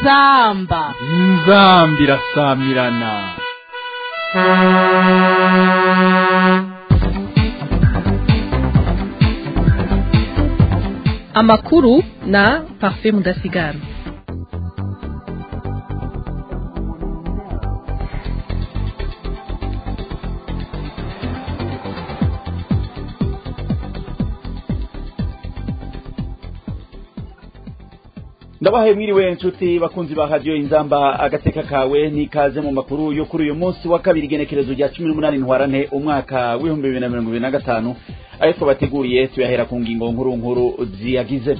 inzamba inzambi irasamirana amakuru na parfait mudasigara ndabahaye mwiriwe nshuti bakunzi ba radiyo inzamba agateka kawe n'ikaze mu makuru yo kuri uyu munsi wa kabiri igenekerezo rya cumi n'umunani ntwarante umwaka w'ibihumbi bibiri na mirongo ibiri na gatanu ayo twabateguriye tuyahera ku ngingo nkuru nkuru ziyagize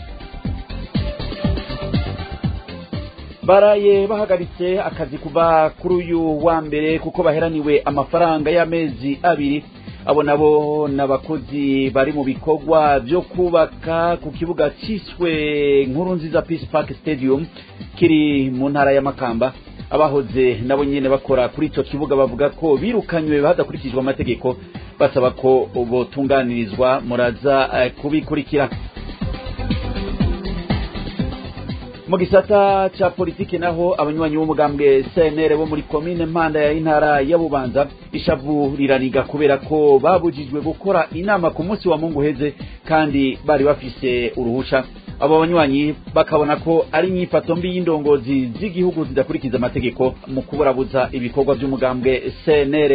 baraye bahagaritse akazi kuva kuri uyu wa mbere kuko baheraniwe amafaranga y'amezi abiri abo nabo n'abakozi bari mu bikorwa byo kubaka ku kibuga cyiswe nkuru nziza peace park stadium kiri mu ntara ya makamba abahoze nabo nyine bakora kuri icyo kibuga bavuga ko birukanywe hadakurikijwe amategeko basaba ko botunganirizwa muraza eh, kubikurikira mu gisata ca politiki naho abanywanyi b'umugambwe CNR bo muri komine Mpanda ya intara ya Bubanza ishavu riraniga kubera ko babujijwe gukora inama ku munsi wa Mungu heze kandi bari bafise uruhusha abo banywanyi bakabona ko ari inyifato mbi y'indongozi z'igihugu zidakurikiza amategeko mu kuburabuza ibikorwa by'umugambwe CNR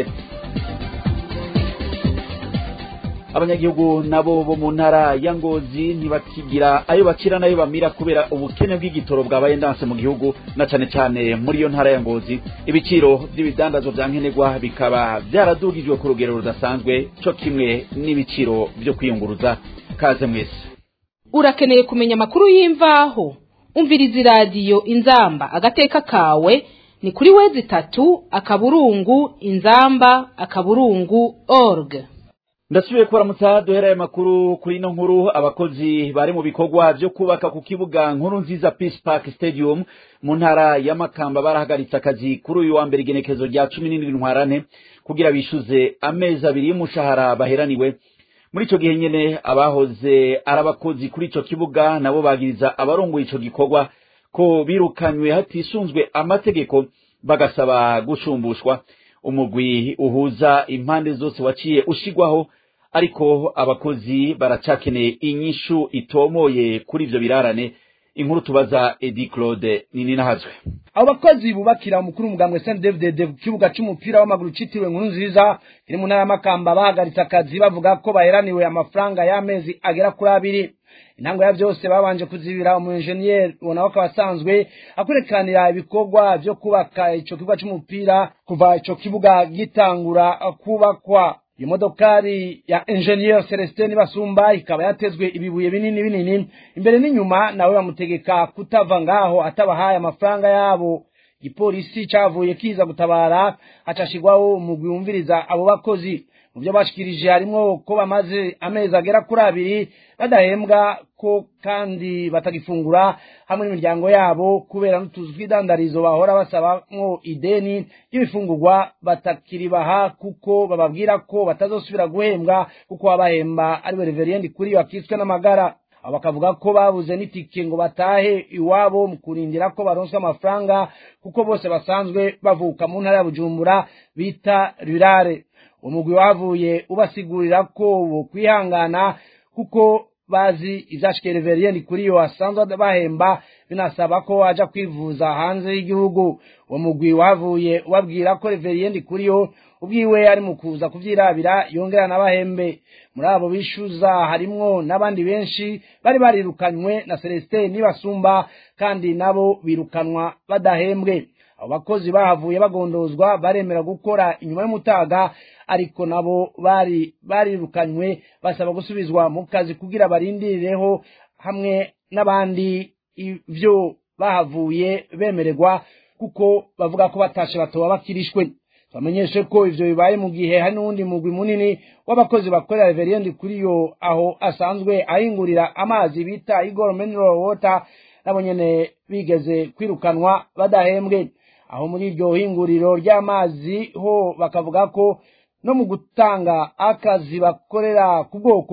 abanyagihugu nabo bo mu ntara ya ngozi ntibakigira ayo bakira n'ayo bamira kubera ubukene bw'igitoro bwabaye ndanse mu gihugu na cane cane muri iyo ntara ya ngozi ibiciro by'ibidandazwa vya nkenerwa bikaba vyaradugijwe ku rugero rudasanzwe co kimwe n'ibiciro vyo kwiyunguruza kaze mwese urakeneye kumenya amakuru y'imvaho umviriza iradiyo inzamba agateka kawe ni kuri wezi itatu akaburungu inzamba akaburungu org ndasubiye kuramutsa duhera ayo makuru kuri ino nkuru abakozi bari mu bikorwa vyo kubaka ku kibuga nkuru nziza peace park stadium mu ntara ya makamba barahagaritse akazi kuri uyu wa mbere igenekezo rya cumi n'indwi ntwarante kugira bishuze amezi abiri y'umushahara baheraniwe muri ico gihe nyene abahoze ari abakozi kuri ico kibuga nabo bagiriza abarongoye ico gikorwa ko birukanywe hatisunzwe amategeko bagasaba gushumbushwa umugwi uhuza impande zose waciye ushigwaho ariko abakozi baracakeneye inyishu itomoye kuri ivyo birarane inkuru tubaza Edi Claude nini nahazwe abo bakozi bubakira umukuru umugambwe Saint David ku kibuga c'umupira w'amaguru citiriwe nkuru nziza kiri mu ntara y'amakamba bahagaritse akazi bavuga ko baheraniwe amafaranga y'amezi agera kuri abiri intango ya vyose babanje kuzibira umu engineer ubona ko abasanzwe akwerekanira ibikorwa vyo kubaka ico kibuga c'umupira kuva ico kibuga gitangura kubakwa iyo modokari ya engineer Celestin Basumba ikaba yatezwe ibibuye binini binini imbere n'inyuma nawe bamutegeka kutava ngaho atabahaye amafaranga yabo igipolisi cavuye kiza gutabara hacashigwaho umugwi wumviriza abo bakozi mu byo bashikirije harimwo ko bamaze amezi agera kuri abiri badahembwa ko kandi batagifungura hamwe n'imiryango yabo kubera n'utuzu tw'idandarizo bahora basabamwo ideni ry'ibifungurwa batakiribaha kuko bababwira ko batazosubira guhembwa kuko babahemba ariwe reveriendi kuri yo akitswe n'amagara abo bakavuga ko babuze n'itike ngo batahe iwabo mu kurindira ko baronswa amafaranga kuko bose basanzwe bavuka mu ntara ya bujumbura bita rurare umugwi wavuye ubasigurira ko bo kwihangana kuko bazi ivyashikiye reveriendi kuri yo asanzwe bahemba binasaba ko aja kwivuza hanze y'igihugu uwo mugwi wavuye ubabwira ko reveriendi kuri yo ubwiwe ari mu kuza kuvyirabira yongera n'abahembe muri abo bishuza harimwo n'abandi benshi bari barirukanywe na Celestin nibasumba kandi nabo birukanwa badahembwe abo bakozi bahavuye bagondozwa baremera gukora inyuma y'umutaga ariko nabo bari barirukanywe basaba gusubizwa mu kazi kugira barindirireho hamwe n'abandi ivyo bahavuye bemererwa kuko bavuga ko batashe batoba bakirishwe bamenyeshe ko ivyo bibaye mu gihe hari n'uwundi mugwi munini w'abakozi bakorera reveriendi kuri yo aho asanzwe ahingurira amazi bita Igor Mineral Water nabo nyene bigeze kwirukanwa badahembwe aho muri iryo hinguriro ry'amazi ho bakavuga ko no mu gutanga akazi bakorera ku bwoko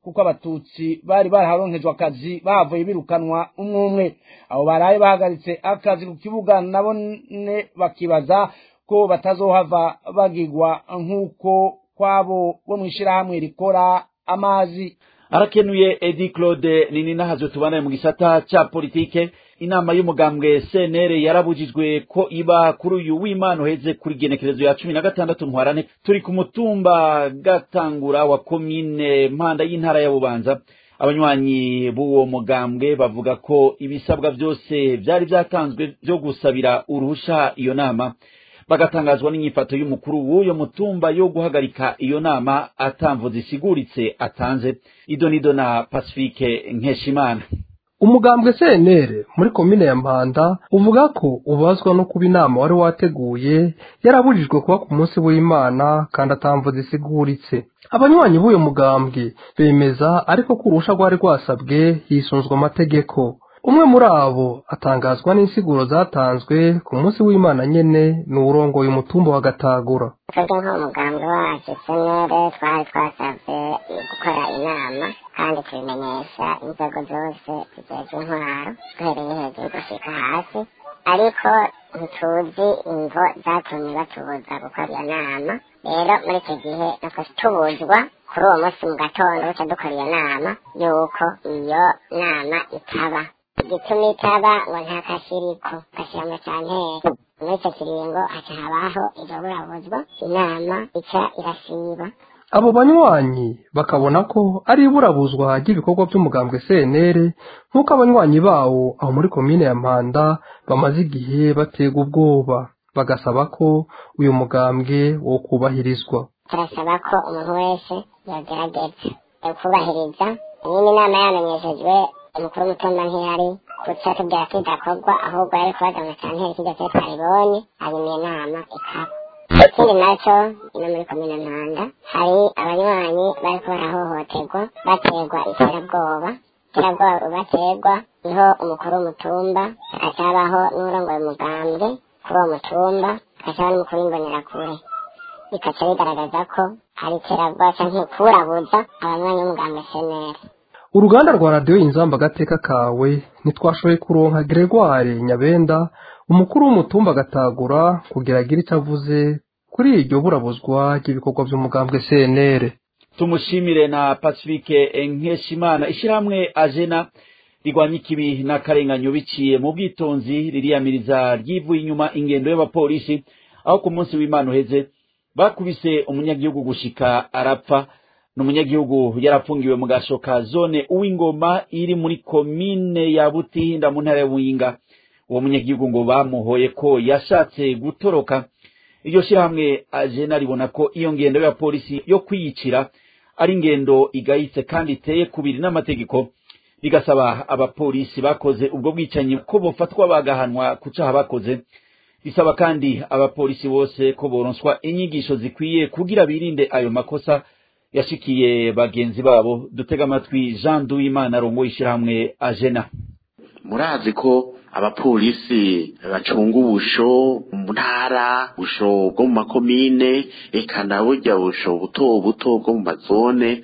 kuko abatutsi bari baraharonkejwe akazi bahavuye birukanwa umwe umwe abo baraye bahagaritse akazi ku kibuga nabone bakibaza ko batazohava bagigwa nk'uko kwabo bo mu ishyirahamwe rikora amazi arakenuye edi claude nini nahazwe tubanaye mu gisata ca politike inama y'umugambwe cnr yarabujijwe ko iba kuri uyu w'imana uheze kuri genekerezo ya cumi na gatandatu ntwarane turi ku mutumba gatangura wa komine mpanda y'intara ya bubanza abanywanyi b'uwo mugambwe bavuga ko ibisabwa byose byari byatanzwe byo gusabira uruhusha iyo nama bagatangazwa n'inyifato y'umukuru w'uyo mutumba yo guhagarika iyo nama atamvo zisiguritse atanze idonido na pacifique nkeshimana umugambwe cnr muri komine ya mpanda uvuga ko ubazwa no kuba inama wari wateguye yarabujijwe kuba ku munsi w'imana kandi atamvo zisiguritse abanywanyi b'uyo mugambwe bemeza ariko ko urusha rwari rwasabwe hisunzwe amategeko umwe muri abo atangazwa n'insiguro zatanzwe ku munsi w'imana nyene ni uwurongoye umutumba wa gatagura twebwe nk'umugambi wacu senere twari twasabwe gukora inama kandi tubimenyesha inzego zose zijejwe intwaro duhereye hejuru gushika hasi ariko ntituzi imvo zatumye batubuza gukora iyo nama rero muri icyo gihe natwe tubuzwa kuri uwo munsi mu gatondo buca dukora iyo nama yuko iyo nama itaba igituma itaba ngo nta kashiriko gashyiramo canteri muri icyo kiringo haca habaho iryo burabuzwa inama ica irasiba abo banywanyi bakabona ko ari iburabuzwa ry'ibikorwa by'umugambwe cnr nk'uko abanywanyi bawo aho muri komine ya mpanda bamaze igihe batega ubwoba bagasaba ko uyu mugambwe wo kubahirizwa turasaba ko umuntu wese yagerageza kubahiriza nyine inama yamenyeshejwe umukuru w'umutumba ntiyari kuca tubwira ko idakorwa ahubwo yari kubaza mu canteri kirya cyo twaribonye hanyuma iyo nama ikaba ikindi nacyo ino muri komine ntanda hari abanywanyi bariko barahohoterwa baterwa iterabwoba iterabwoba baterwa niho umukuru w'umutumba hagaca habaho n'urongoye umugambwe kuri uwo mutumba hagaca haba n'umukuru w'imbonerakure bikaca bigaragaza ko hari iterabwoba canke kurabuza abanywanyi b'umugambwe seneri uruganda rwa radiyo inzamba agateka kawe ntitwashoboye kuronka gregoire nyabenda umukuru w'umutumba agatagura kugira agire icyo avuze kuri iryo burabuzwa ry'ibikorwa by'umugambwe cnr tumushimire na pacifique nkeshimana ishyirahamwe ajena rigwanya ikibi n'akarenganyo biciye mu bwitonzi ririyamiriza ryivuye inyuma ingendo y'abapolisi aho ku munsi w'imana uheze bakubise umunyagihugu gushika arapfa ni umunyagihugu yarapfungiwe mu gasho ka zone uw'ingoma iri muri komine ya butihinda mu ntara ya buyinga uwo munyagihugu ngo bamuhoye ko yashatse gutoroka iryo shyirahamwe ajena ribona ko iyo ngendo ya polisi yo kwiyicira ari ingendo igayitse kandi iteye kubiri n'amategeko rigasaba abapolisi bakoze ubwo bwicanyi ko bofatwa bagahanwa ku caha bakoze risaba kandi abapolisi bose ko boronswa inyigisho zikwiye kugira birinde ayo makosa yashikiye bagenzi babo dutega amatwi jean duwimana arongoye ishyirahamwe ajena murazi ko abapolisi bacunga ubusho mu ntara ubusho bwo mu makomine eka na burya busho buto buto bwo mu mazone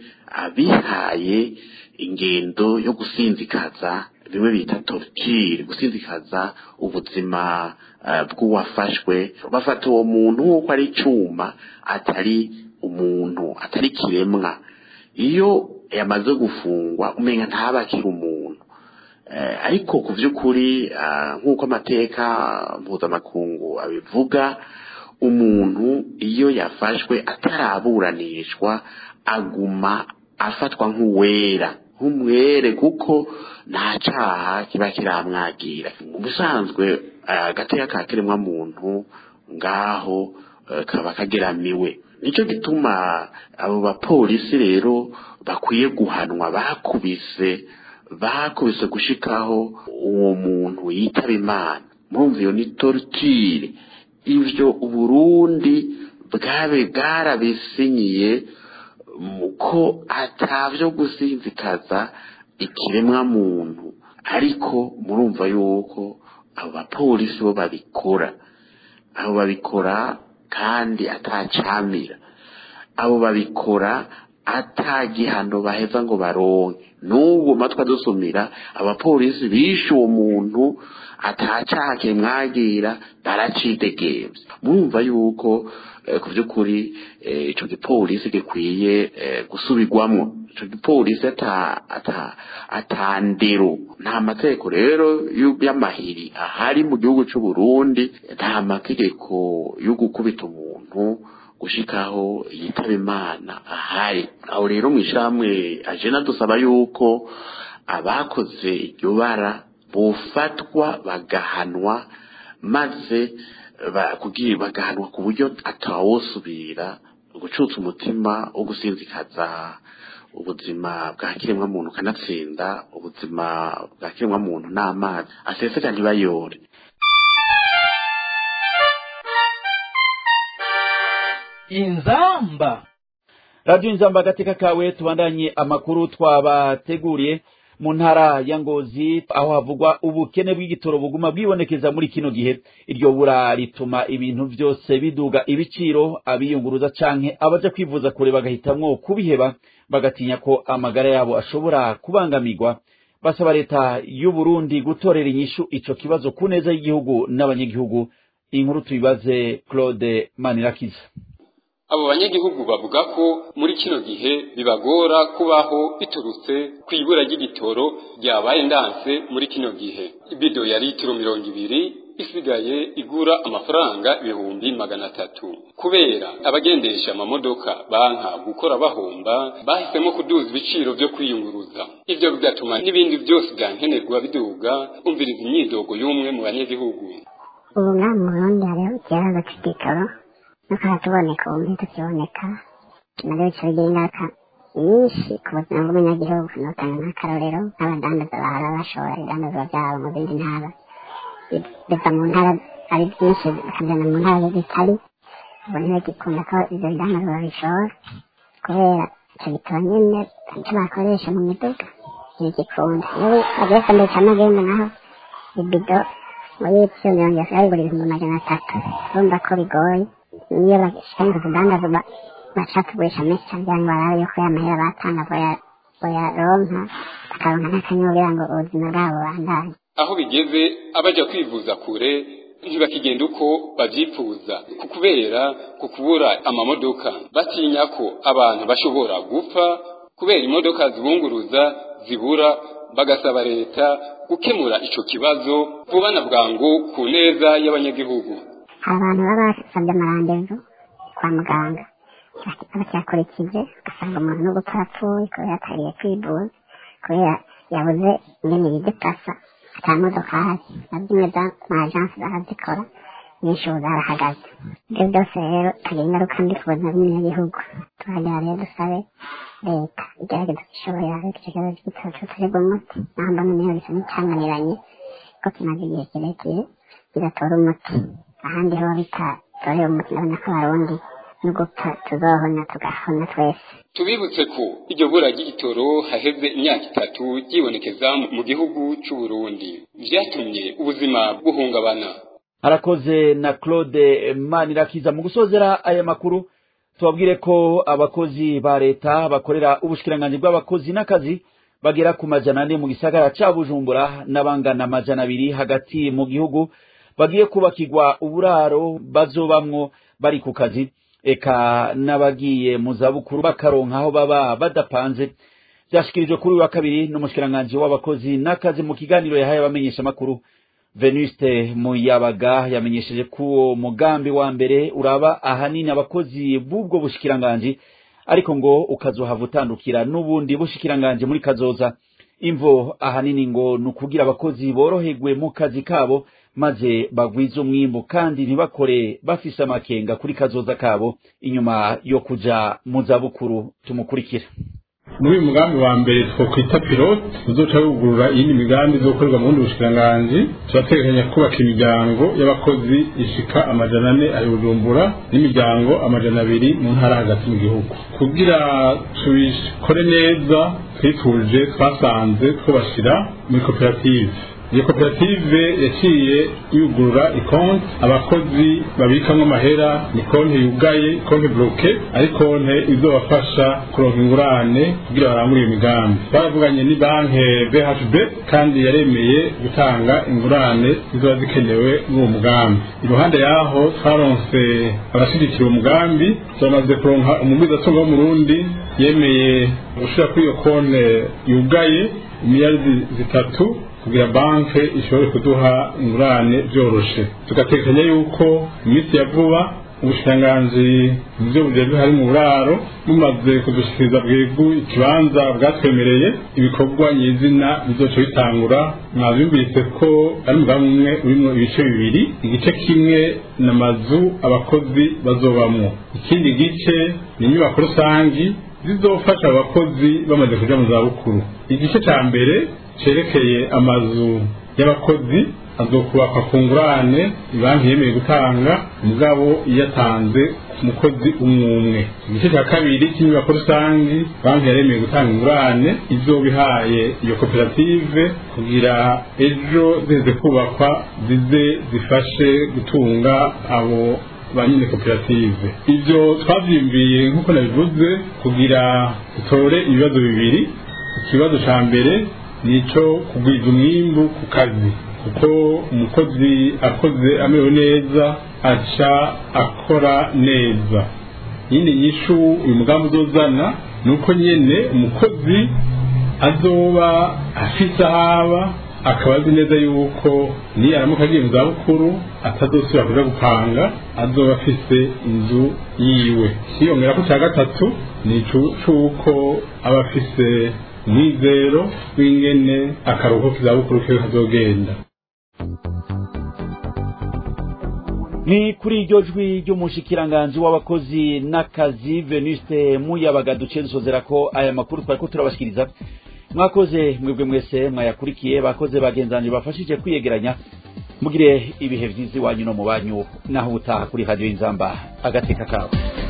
abihaye ingendo yo gusinzikaza bimwe bita torture gusinzikaza ubuzima bw'uwafashwe bafata uwo muntu nk'uko ari icyuma atari umuntu atari kiremwa iyo yamaze gufungwa umenya ntabakire umuntu ariko ku by'ukuri nk'uko amateka mpuzamakungu abivuga umuntu iyo yafashwe ataraburanishwa aguma afatwa nk'uwera nk'umwere kuko nta cyaha kiba kiramwagira mu bisanzwe agateka ka kiremwa muntu ngaho kaba kageramiwe nicyo gituma abo bapolisi rero bakwiye guhanwa bakubise bakubise gushikaho uwo muntu yitaba imana murumva iyo ni torture ivyo uburundi bwabe bwarabisinyiye ko atavyo gusinzikaza ikiremwa muntu ariko murumva yuko abo bapolisi bo babikora abo babikora kandi atacamira abo babikora atagihano baheza ngo baronke n'ubu matwa dusumira abapolisi bishe uwo muntu atacake mwagira baracidegembye murumva yuko ku by'ukuri icyo gipolisi gikwiye gusubirwamo icyo gipolisi atandero nta mategeko rero y'amahiri ahari mu gihugu cy'u Burundi nta mategeko yo gukubita umuntu gushikaho yitaba imana ahari aho rero mu ishyirahamwe ajena dusaba yuko abakoze iryo bara bufatwa bagahanwa maze kugira bagahanwa ku buryo atawusubira gucutsa umutima wo gusinzikaza ubuzima bwa kiremwamuntu ukanatsinda ubuzima bwa kiremwamuntu n'amazi aseseka ntibayore inzamba radiyo inzamba agateka kawe tubandanye amakuru twabateguriye mu ntara ya ngozi aho havugwa ubukene bw'igitoro buguma bwibonekeza muri kino gihe iryo bura rituma ibintu byose biduga ibiciro abiyunguruza canke abaja kwivuza kure bagahitamwo kubiheba bagatinya ko amagara yabo ashobora kubangamirwa basaba leta y'u Burundi gutorera inyishu ico kibazo ku neza y'igihugu n'abanyagihugu inkuru tuyibaze Claude Manirakiza abo banyagihugu bavuga ko muri kino gihe bibagora kubaho biturutse ku ibura ry'igitoro ryabaye ndanse muri kino gihe ibido ya litiro mirongo ibiri isigaye igura amafaranga ibihumbi magana atatu kubera abagendesha amamodoka banka gukora bahomba bahisemo kuduza ibiciro byo kwiyunguruza ibyo bigatuma n'ibindi byose bya nkenerwa biduga umviriza imyidogo y'umwe mu banyagihugu ubu ngaha mu burundi hariho ikibazo cy'igitoro ntukaba tuboneka ubu ntitukiboneka nabyo bica bigira ingaruka nyinshi ku buzima bw'umunyagihugu nutanga nk'akarorero nk'abadandaza bahora bashora ibidandazwa byabo mu zindi ntara biva mu ntara ari byinshi bakajyana mu ntara zitari ubu ntibagikunda ko ibyo bidandazwa babishora kubera icyo gitoro nyine icyo bakoresha mu miduga ntibigikunda iyo bagiye kwandikisha amagenda naho ibido muri ibyo mirongo itatu babigura ibihumbi magana atatu urumva ko bigoye niyo bashyira kudandaza bashaka kugurisha menshi cyane kugira ngo barabe yuko ya mahera batanga boyaronka bakaronka n'akanya kugira ngo ubuzima bwabo bubandanye aho bigeze abaja kwivuza kure ntibakigenda uko babyifuza ku kubera ku kubura amamodoka batinya ko abantu bashobora gupfa kubera imodoka zibunguruza zibura bagasaba leta gukemura ico kibazo vuba na bwangu ku neza y'abanyagihugu hari abantu baba basabye amarandevu kwa muganga bakyakurikije ugasanga umuntu no gupfa apfuye kubera atariye kwivuza kubera yabuze ingene yidepasa ata modoka ahari na zimwe z'amajansi barazikora nyinshi ubu zarahagaze ibyo byose rero tugira ingaruka mbi ku buzima bw'umunyagihugu turagira rero dusabe leta igerageza ishoboye ariko icyo kibazo cy'igitoro cy'uturibwa umuti naho mbona niyo bisa n'icyananiranye ko kimaze igihe kirekire kidatora umuti ahandi ho bitatorera umuti ndabona ko abarundi no gupfa tuzohona tugahona twese tubibutse ko iryo bura ry'igitoro haheze imyaka itatu ryibonekeza mu gihugu cy'u Burundi vyatumye ubuzima buhungabana harakoze na claude manirakiza mu gusozera aya makuru tubabwire ko abakozi ba leta bakorera ubushikiranganji bw'abakozi n'akazi bagera ku majana ane mu gisagara ca bujumbura n'abangana amajana abiri hagati mu gihugu bagiye kubakirwa uburaro bazobamwo bari ku kazi eka n'abagiye mu zabukuru bakaronka aho baba badapanze byashikirijwe kuri uyu wa kabiri n'umushikiranganji w'abakozi n'akazi mu kiganiro yahaye abamenyesha amakuru venuste muyabaga yamenyesheje ko uwo mugambi wa mbere uraba ahanini abakozi b'ubwo bushikiranganji ariko ngo ukazohava utandukira n'ubundi bushikiranganji muri kazoza imvo ahanini ngo ni ukugira abakozi boroherwe mu kazi kabo maze bagwize umwimbu kandi ntibakore bafise amakenga kuri kazoza kabo inyuma yo kuja mu zabukuru tumukurikira muri uyu mugambi wa mbere twakwita pilote uzoca wugurura iyindi migambi izokorerwa mu bundi bushikiranganji turategekanya kubaka imiryango y'abakozi ishika amajana ane ari bujumbura n'imiryango amajana abiri mu ntara hagati mu gihugu kugira tubikore neza twifuje twasanze twubashira muri koperative iyo koperative yaciye yugurura ikonti abakozi babikamwo amahera ni konti yugaye konti bloke ari konti izobafasha kuronka ingurane kugira barangure iyo migambi baravuganye ni banki BHB kandi yaremeye gutanga ingurane zizoba zikenewe n'uwo mugambi iruhande yaho twaronse abashigikira uwo mugambi turamaze kuronka umugwizatunga w'umurundi yemeye gushira kuri iyo konti yugaye imiliyaridi zitatu kugira banki ishobore kuduha ingurane byoroshe tugatekanya yuko iminsi ya vuba ubushikiranganji mu byo bujejwe hari mu buraro bumaze kudushikiriza bwegu ikibanza bwatwemereye ibikorwa nyizina bizoca bitangura mwabyumvise ko ari umugambi umwe urimo ibice bibiri igice kimwe n'amazu abakozi bazobamwo ikindi gice ni inyubako rusangi zizofasha abakozi bamaze kuja mu zabukuru igice ca mbere cerekeye amazu y'abakozi azokubakwa ku ngurane banki yemeye gutanga mugabo iyatanze ku mukozi umwe umwe igice cya kabiri cy'inyubako rusange banki yaremeye gutanga ingurane izobihaye iyo koperative kugira ejo ziheze kubakwa zize zifashe gutunga abo ba nyine koperative ibyo twabyimbiye nk'uko nabivuze kugira dutore ibibazo bibiri ikibazo cya mbere ni icyo kugwiza umwimbu ku kazi kuko umukozi akoze amerewe neza aca akora neza yindi nyishu uyu mugambi uzozana ni uko nyine umukozi azoba afise ahaba akaba azi neza yuko ni aramuka agiye mu zabukuru atazosubira kuja gupanga azoba afise inzu yiwe hiyongera ko cya gatatu ni c'uko aba afise umwizero w'ingene akaruhuko k'izabukuru kiwe kazogenda ni kuri iryo jwi ry'umushikiranganji w'abakozi n'akazi venuste muyabaga duciye dusozera ko aya makuru twari ko turabashikiriza mwakoze mwebwe mwese mwayakurikiye bakoze bagenzanje bafashije kwiyegeranya mugire ibihe vyiza iwanyu no mu banyu naho utaha kuri radiyo y'inzamba agateka kawe